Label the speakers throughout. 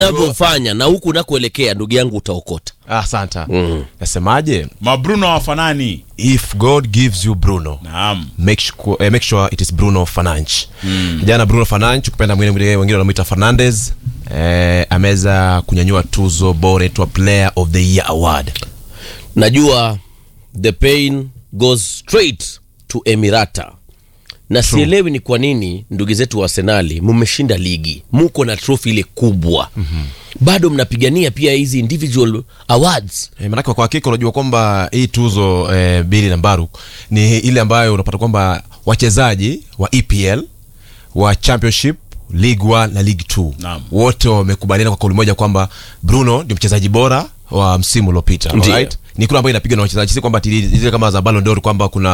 Speaker 1: unavyofanya na huku unakoelekea ndugu yangu utaokota
Speaker 2: Ah, santa
Speaker 1: Mm.
Speaker 2: nasemaje
Speaker 3: mabruno hawafanani
Speaker 2: if god gives you bruno
Speaker 3: naam
Speaker 2: make sure, eh, make sure it is bruno fananch mm. jana bruno fananch kupenda mwingine mwingine wengine wanamwita fernandez eh, ameweza kunyanyua tuzo bora itwa player of the year award
Speaker 1: najua the pain goes straight to emirata na sielewi ni kwa nini ndugu zetu wa arsenali mmeshinda ligi muko na trofi ile kubwa mm-hmm. bado mnapigania pia hizi individual awards
Speaker 2: E, manake kwa hakika unajua kwamba hii tuzo e, bili na mbaru ni ile ambayo unapata kwamba wachezaji wa EPL wa championship league 1 na league 2
Speaker 3: Naam.
Speaker 2: wote wamekubaliana kwa kauli moja kwamba bruno ndio mchezaji bora wa msimu uliopita
Speaker 1: Ndiyo.
Speaker 2: alright? ni kule ambayo inapigwa na wachezaji si kwamba tili- zile kama za Ballon d'Or kwamba kuna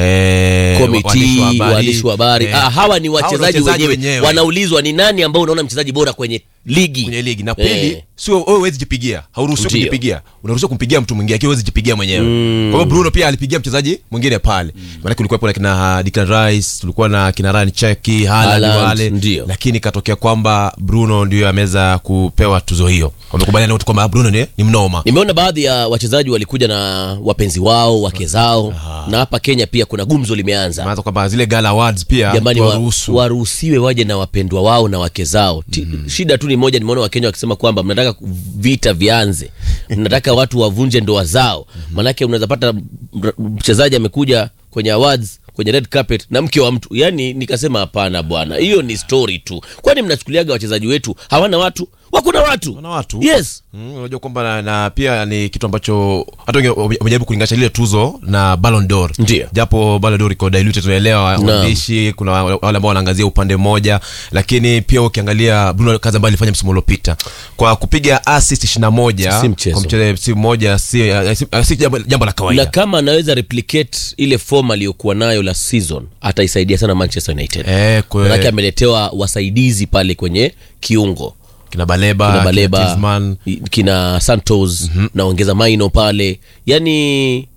Speaker 2: eh,
Speaker 1: komiti waandishi wa habari
Speaker 2: eh,
Speaker 1: ah, hawa ni
Speaker 2: hawa
Speaker 1: wachezaji wenyewe wanaulizwa ni nani ambao unaona mchezaji bora kwenye ligi
Speaker 2: kwenye ligi na pili
Speaker 1: Eh.
Speaker 2: sio wewe huwezi jipigia hauruhusiwi
Speaker 1: Ndiyo.
Speaker 2: kujipigia unaruhusiwa kumpigia mtu mwingine akiwa huwezi jipigia mwenyewe kwa hiyo Bruno pia alipigia mchezaji mwingine pale maana kulikuwa na kina Declan Rice tulikuwa na kina Ryan Cherki Haaland
Speaker 1: Haaland,
Speaker 2: wale
Speaker 1: ndiyo.
Speaker 2: lakini katokea kwamba Bruno ndio ameweza kupewa tuzo hiyo wamekubaliana wote kwamba Bruno ni, ni mnoma
Speaker 1: nimeona baadhi ya wachezaji walikuja na wapenzi wao wake zao na hapa kenya pia kuna gumzo limeanza
Speaker 2: maana kwamba zile gala awards pia
Speaker 1: jamani wa,
Speaker 2: waruhusu
Speaker 1: waruhusiwe waje na wapendwa wao na wake zao Ti, shida tu ni moja nimeona wakenya wakisema kwamba mnataka ku- vita vianze mnataka watu wavunje ndoa zao manake unaweza pata m- mchezaji amekuja kwenye awards kwenye red carpet na mke wa mtu yani nikasema hapana bwana hiyo ni story tu kwani mnachukuliaga wachezaji wetu hawana watu wakuna watu
Speaker 2: Wana watu
Speaker 1: yes
Speaker 2: Mm, unajua kwamba na, na pia ni kitu ambacho hata wengi wame- wamejaribu kulinganisha lile tuzo na Ballon d'Or.
Speaker 1: Ndiyo.
Speaker 2: Japo Ballon d'Or iko diluted tunaelewa
Speaker 1: Naam.
Speaker 2: waandishi kuna wale ambao wanaangazia upande mmoja lakini pia ukiangalia Bruno kazi ambayo alifanya msimu uliopita kwa kupiga assist 21
Speaker 1: Si mchezo.
Speaker 2: kwa mchezo si mmoja si, eh, si, eh, si jambo, jambo la
Speaker 1: na
Speaker 2: kawaida.
Speaker 1: kama anaweza replicate ile form aliyokuwa nayo la season ataisaidia sana manchester united
Speaker 2: Eh, kwe-
Speaker 1: manake ameletewa wasaidizi pale kwenye kiungo
Speaker 2: kina Baleba,
Speaker 1: kina
Speaker 2: kina
Speaker 1: baleba
Speaker 2: Griezmann.
Speaker 1: kina santos naongeza maino pale yani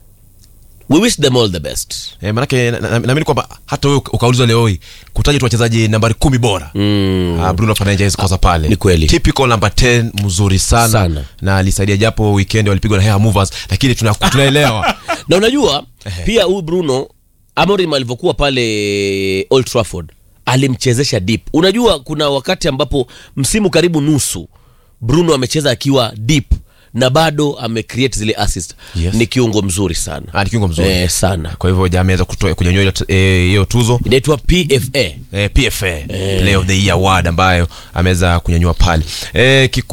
Speaker 1: we wish them all the best
Speaker 2: Eh, manake na- na- naamini kwamba hata wewe ukaulizwa leo hii kutaja tu wachezaji nambari kumi bora mm. uh, Bruno Fernandes hawezi kosa pale
Speaker 1: ni kweli.
Speaker 2: typical number 10 mzuri sana,
Speaker 1: Sana.
Speaker 2: na alisaidia japo weekend walipigwa na hair movers lakini tuna- tunaelewa
Speaker 1: na unajua pia huyu bruno amorim alivyokuwa pale old trafford alimchezesha deep unajua kuna wakati ambapo msimu karibu nusu bruno amecheza akiwa deep na bado amecreate zile assist
Speaker 2: Yes.
Speaker 1: ni kiungo mzuri sana
Speaker 2: Ah, ni kiungo mzuri
Speaker 1: eh, sana
Speaker 2: kwa hivyo jamaa ameweza kutoa kunyanyua hiyo t- eh, hiyo tuzo
Speaker 1: inaitwa pfa
Speaker 2: eh, PFA Player of the Year award ambayo ameweza kunyanyua pale eh, kiku,